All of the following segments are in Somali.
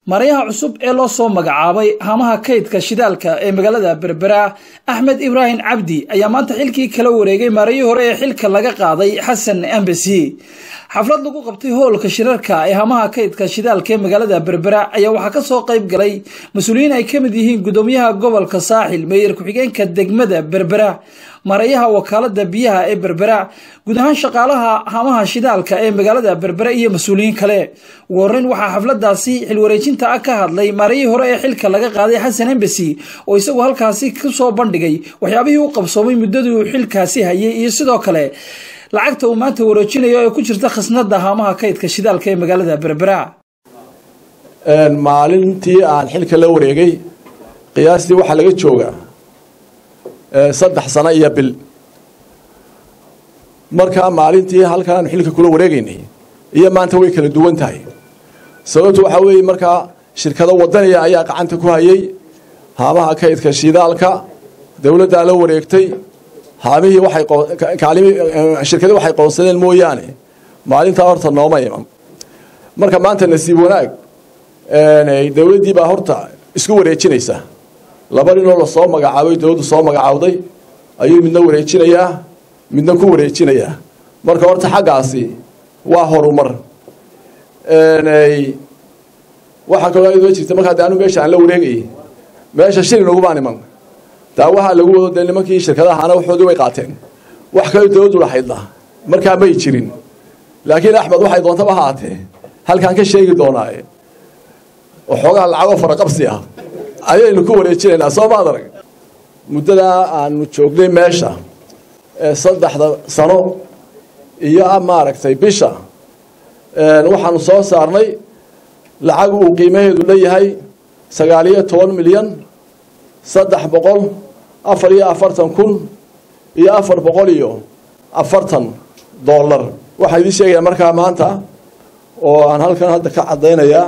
marayaha cusub ee loo soo magacaabay hamaha kaydka shidaalka ee magaalada berbera axmed ibraahim cabdi ayaa maanta xilkii kala wareegay marayii hore ee xilka laga qaaday xasan embasi xaflad lagu qabtay hoolka shirarka ee hamaha kaydka shidaalka ee magaalada berbera ayaa waxaa kasoo qayb galay mas-uuliyiin ay kamid yihiin gudoomiyaha gobolka saaxil meeyar ku-xigeenka degmada berbera marayaha wakaalada biyaha ee berbera guud ahaan shaqaalaha hamaha shidaalka ee magaalada berbera iyo mas-uuliyiin kale ugu horeyn waxaa xafladaasi xilwareejinta ah ka hadlay marayii hore ee xilka laga qaaday xasan embasi oo isagu halkaasi kusoo bandhigay waxyaabihii u qabsoomay muddadii uu xilkaasi hayay iyo sidoo kale lacagta uu maanta wareejinayo ee ku jirta khasnada hamaha kaydka shidaalka ee magaalada berbera maalintii aan xilka la wareegay qiyaastii waxaa laga joogaa saddex sano iyo bil markaa maalintii halkan aanu xilka kula wareegaynay iyo maanta way kala duwan tahay sababtu waxaa weeye markaa shirkado wadaniya ayaa gacanta ku hayay haamaha kaydka shidaalka dowladdaa la wareegtay haamihii waxay kaalimi shirkadi waxay qoonsadeen mooyaane maalintaa horta nooma iman marka maanta nasiib wanaag dowladdii baa horta isku wareejinaysa laba ninoo lasoo magacaabay dowladdu soo magacaawday ayuu midna wareejinayaa midna ku wareejinayaa marka horta xaggaasi waa horumar waxaa kaloo idoo jirta markaa de anu meesha aan la wareegayay meesha shilin ugubaan iman daawaha lagu wado dee nimankii shirkadahana waxoodii way qaateen wax kale dowladdu lahaydna markaa may jirin laakiin axmed waxay doontaba haatee halkaan ka sheegi doonaaye waxoogaa lacagoo faraqabsi ah ayaynu ku wareejinaynaa soo maad arag muddadaa aanu joognay meesha ee saddexda sano iyo maaragtay bisha waxaanu soo saarnay lacag uu qiimaheedu leeyahay sagaaliyo toban milyan saddex boqol afar iyo afartan kun iyo afar boqol iyo afartan dollar waxaa idiin sheegaya markaa maanta oo aan halkan hadda ka caddaynayaa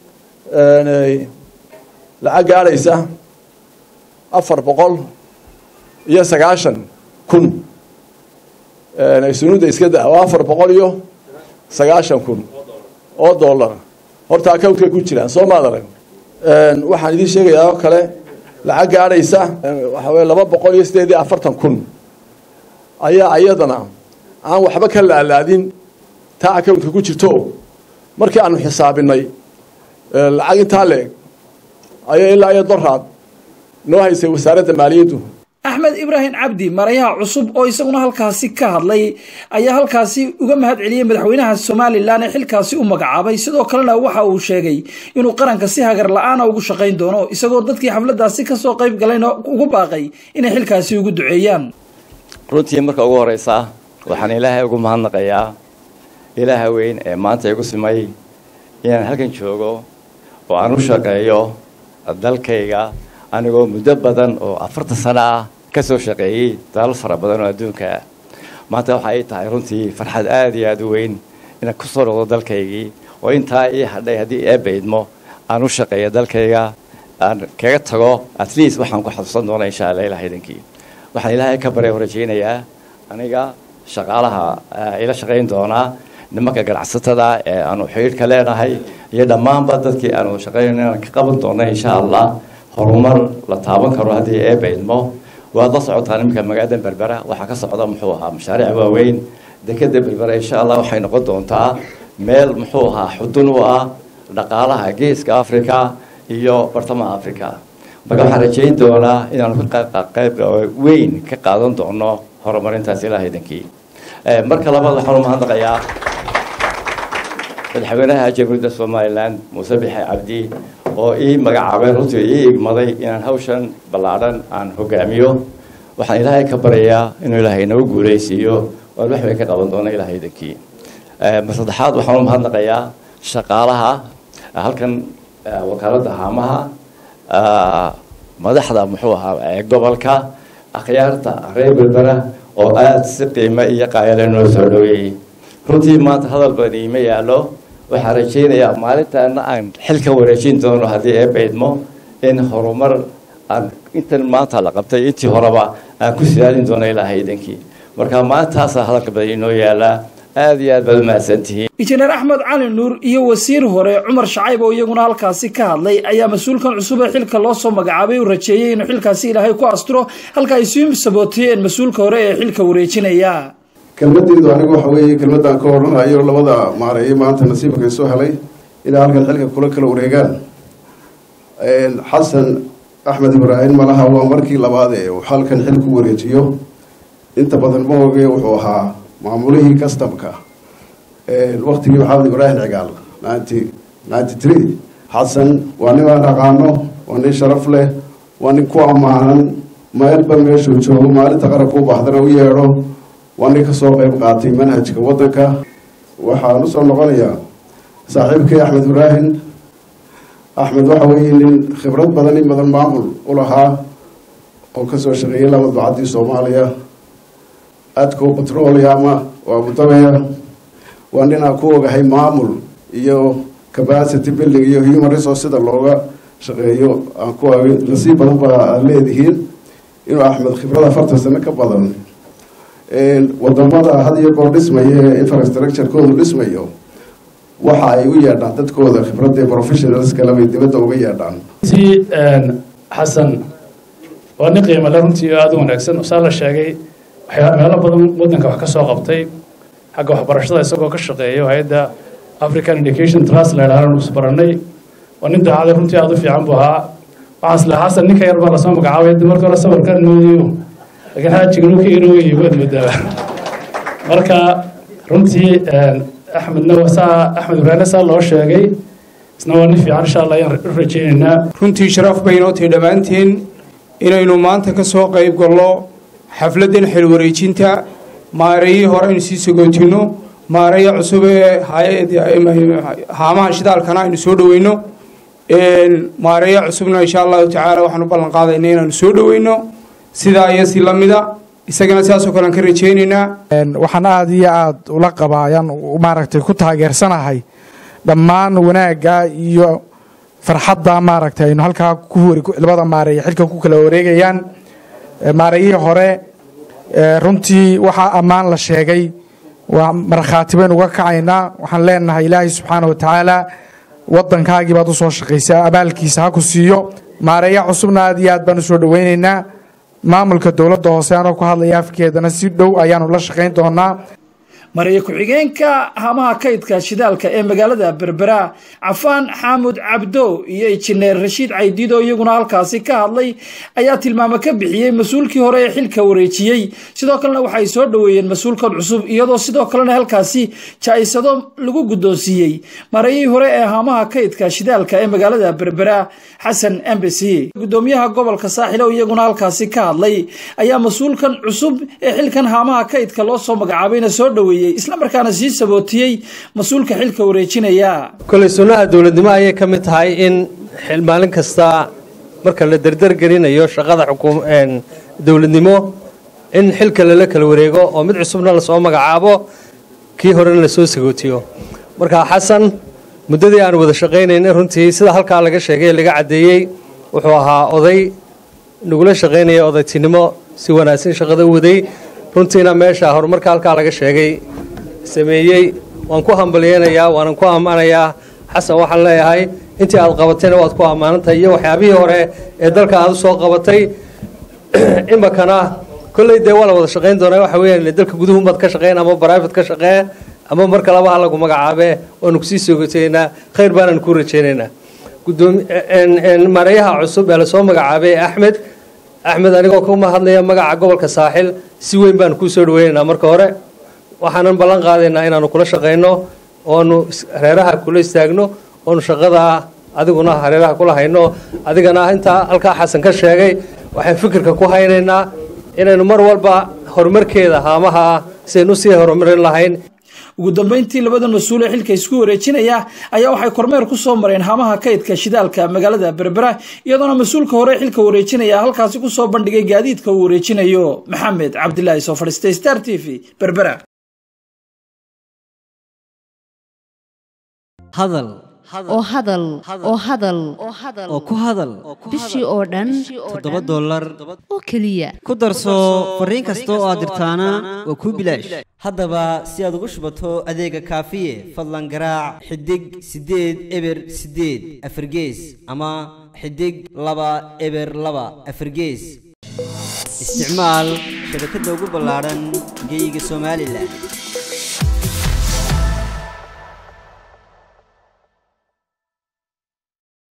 lacag gaadhaysa afar boqol iyo sagaashan kun sunuudda iska da oo afar boqol iyo sagaashan kun oo dollar horta account-ka ku jiraan soo maad arag waxaan idiin sheegayaa oo kale lacag gaadhaysa waxa weye laba boqol iyo sideed iyo afartan kun ayaa iyadana aan waxba ka laalaadin taa account-ka ku jirto markii aanu xisaabinay lacag intaa leeg ayaa ilaa iyo doraad noo haysay wasaaradda maaliyaddu axmed ibraahim cabdi marayaha cusub oo isaguna halkaasi ka hadlay ayaa halkaasi uga mahad celiyey madaxweynaha somalilan ee xilkaasi u magacaabay sidoo kalena waxa uu sheegay inuu qaranka si hagar la-aana ugu shaqayn doono isagoo dadkii xafladaasi kasoo qayb galayna ugu baaqay inay xilkaasi ugu duceeyaan runtii marka ugu horeysa waxaan ilaahay ugu mahadnaqayaa ilaaha weyn ee maanta igu simay inaan halkan joogo oo aan u shaqeeyo dalkayga anigoo muddo badan oo afartan sano ah ka soo shaqeeyey dalal fara badan oo adduunka ah maanta waxa ay tahay runtii farxad aada iyo aada u weyn inaan ku soo noqdo dalkaygii oo intaa ii hadhay haddii eebba idmo aan u shaqeeyo dalkayga aan kaga tago at least waxaan ku xasuusan doona insha alla ilaha idankii waxaan ilaahay ka barya rajaynayaa aniga shaqaalaha ila shaqayn doonaa nimanka ganacsatada ee aanu xidhiidhka leenahay iyo dhammaanba dadkii aanu shaqayn inaan ka qaban doona insha allah horumar la taaban karo haddii eebba idmo waad la socotaan iminka magaalada berbera waxaa ka socda muxuu ahaa mashaariic waaweyn dekeda berbera insha allah waxay noqon doontaa meel muxuu ahaa xudun u ah dhaqaalaha geeska africa iyo bartamaha africa marka waxaan rajayn doonaa inaanu qayb weyn ka qaadan doono horumarintaas ilaah idankii marka labaad waxaan u mahadnaqayaa madaxweynaha jamhuuriyadda somalilan muuse bixe cabdi oo ii magacaabay runtii ii igmaday inaan hawshan ballaadhan aan hogaamiyo waxaan ilaahay ka baryayaa inuu ilaahay nagu guulaysiiyo waan wax weyn ka qaban doono ilaahay idankii mar saddexaad waxaan u mahadnaqayaa shaqaalaha halkan wakaaladda haamaha madaxda muxuu ahaa ee gobolka akhyaarta reer berbera oo aada si qiimo iyo qaayale noo soo dhaweeyey runtii maanta hadal badan iima yaallo waxaan rajaynayaa maalintaana aan xilka wareejin doono haddii eebba idmo in horumar aan intan maanta la qabtay intii horeba aan ku silaalin doono ilaahay idankii marka maalintaasa hadalka badan inoo yaalaa aada iyo aad baad u mahadsantihiin injineer axmed cali nuur iyo wasiir hore cumar shacayb oo iyaguna halkaasi ka hadlay ayaa mas-uulkan cusub ee xilka loo soo magacaabay u rajeeyey inuu xilkaasi ilaahay ku asturo halka ay sii sabootiyeen mas-uulka hore ee xilka wareejinaya kelmadeydu anigu waxa weeye kelmadaan ka odhanayo labada maareeye maanta nasiibka soo helay inay halkan xilka kula kala wareegaan xasan axmed ibraahim malaha waa markii labaad ee uu halkan xil ku wareejiyo inta badan ma oge wuxuu ahaa maamulihii customka waktigii maxamed ibraahim cigaal ninety ninety three xasan waa nin aan aqaano waa nin sharaf leh waa nin ku ammaanan meelba meeshuu joogo maalinta qaranka u baahdana u yeedho waa nin kasoo qeyb qaatay manhajka waddanka waxaan usoo noqonayaa saaxiibkii axmed ibraahim axmed waxa weeye nin khibrad badan in badan maamul u lahaa oo kasoo shaqeeyay laba ducaddii soomaaliya adco petroleama waa abudabaya waa nin aan ku ogahay maamul iyo capacity building iyo human resource sida looga shaqeeyo aan ku ogay nasiib badan baa aad leedihiin inuu axmed khibrad afartan sano ka badan wadamada had iyo goor dhismaya ee infrastructurekoodu dhismayo waxa ay u yeedhaan dadkooda khibradda professionals kale bay dibadda uga yeedhaan si xasan waa nin qiimale runtii aada u wanaagsan saa la sheegay waxyaa meelo badan waddanka wax ka soo qabtay xagga waxbarashada isagoo ka shaqeeyo hay-adda african education trust la idhaahdan isbaranay waa nin daacada runtii aada u fiican buu ahaa waxaan isla xasan ninka yar baa lasoo magacaabay marka hore sawirkan moodayo laakiin xaajiga nuka inoogayo waad moodaa marka runtii axmedna saa axmed ibraahimna saa loo sheegay isna waa nin fiican insha allah ayaan u rajaynaynaa runtii sharaf bay inoo tahay dhammaanteen inaynu maanta ka soo qayb gallo xafladdan xil wareejinta maareeyii hore aynu sii sagootino maareeya cusub ee haamaha shidaalkana aynu soo dhoweyno maareeya cusubna insha allahu tacaala waxaanu ballan qaadayna inaanu soo dhoweyno sidaa iyo si la mida isagana sidaasoo kale aan ka rajaynaynaa waxaan aada iyo aada ula qabaa ayaan maaragtay ku taageersanahay dhammaan wanaagga iyo farxadda maaragtay aynu halkaa ku wari labada maareeye xilka ku kala wareegayaan maareeyihii hore runtii waxaa ammaan la sheegay waa markhaati baynu uga kacaynaa waxaan leenahay ilaahay subxaana wa tacaala waddankaagii baad u soo shaqaysaa abaalkiisa ha ku siiyo maareeya cusubna aad iyo aad baan u soo dhoweynaynaa maamulka dowladda hoose anoo ku hadlaya afkeedana si dhow ayaanu la shaqayn doonaa mariye ku-xigeenka hamaha kaydka shidaalka ee magaalada berbera cafaan xaamud cabdo iyo injineer rashiid caydiid oo iyaguna halkaasi ka hadlay ayaa tilmaamo ka bixiyey mas-uulkii hore ee xilka wareejiyey sidoo kalena waxay soo dhoweeyeen mas-uulkan cusub iyadoo sidoo kalena halkaasi jaa-isado lagu guddoonsiiyey marayihii hore ee hamaha kaydka shidaalka ee magaalada berbera xasan embasi gudoomiyaha gobolka saaxil oo iyaguna halkaasi ka hadlay ayaa mas-uulkan cusub ee xilkan haamaha kaydka loo soo magacaabayna soo dhoweeyey islamarkaana sii sabootiyey mas-uulka xilka wareejinaya koley sunnaha dowladnimo ayay ka mid tahay in maalin kasta marka la derdergelinayo shaqada dowladnimo in xilka lala kala wareego oo mid cusubna lasoo magacaabo kii horena lasoo sagootiyo marka xasan muddadii aan wada shaqaynaynay runtii sida halkaa laga sheegay laga caddeeyey wuxuu ahaa oday nagula shaqaynaya odaytinimo si wanaagsan shaqada u waday runtiina meesha horumarka halkaa laga sheegay sameeyey waan ku hambalyeynayaa waanan ku ammaanayaa xasan waxaan leeyahay intii aad qabatayna waad ku ammaanantahay iyo waxyaabihii hore ee dalka aad u soo qabatay iminkana kolley dee waa la wada shaqayn doonaa waxa weeyaan dalka guduhunbaad ka shaqeyn ama private ka shaqee ama mar kaleba ha lagu magacaabe waanu kusii soogoteynaa khayr baanaan ku rajaynaynaa maareeyaha cusub ee lasoo magacaabay axmed axmed anigoo kuma hadlaya magaca gobolka saaxil si weyn baan kuu soo dhaweynaynaa marka hore waxaanan ballan qaadaynaa inaanu kula shaqayno oonu hareeraha kula istaagno oonu shaqada adiguna hareeraha kula hayno adigana intaa halkaa xasan ka sheegay waxaan fikirka ku haynaynaa inaynu mar walba horumarkeeda haamaha sidaynu usii horumarin lahayn ugu dambeyntii labada mas-uul ee xilka isku wareejinaya ayaa waxay kormeer ku soo mareen hamaha kaydka shidaalka magaalada berbera iyadoona mas-uulka hore xilka wareejinaya halkaasi ku soo bandhigay gaadiidka uu wareejinayo maxamed cabdilaahi soo fadhiistay star t v berbera hadal oo hadal oo hadal oo ku hadal bishii oo dhan toddoba dollar oo keliya ku darso fariin kasta oo aad dirtaana waa kuu bilaash haddaba si aad ugu shubato adeega kaafiye fadlan garaac xidig siddeed eber siddeed afargees ama xidig laba eber laba afargees isticmaal shabakadda ugu ballaadhan geeyiga somalilan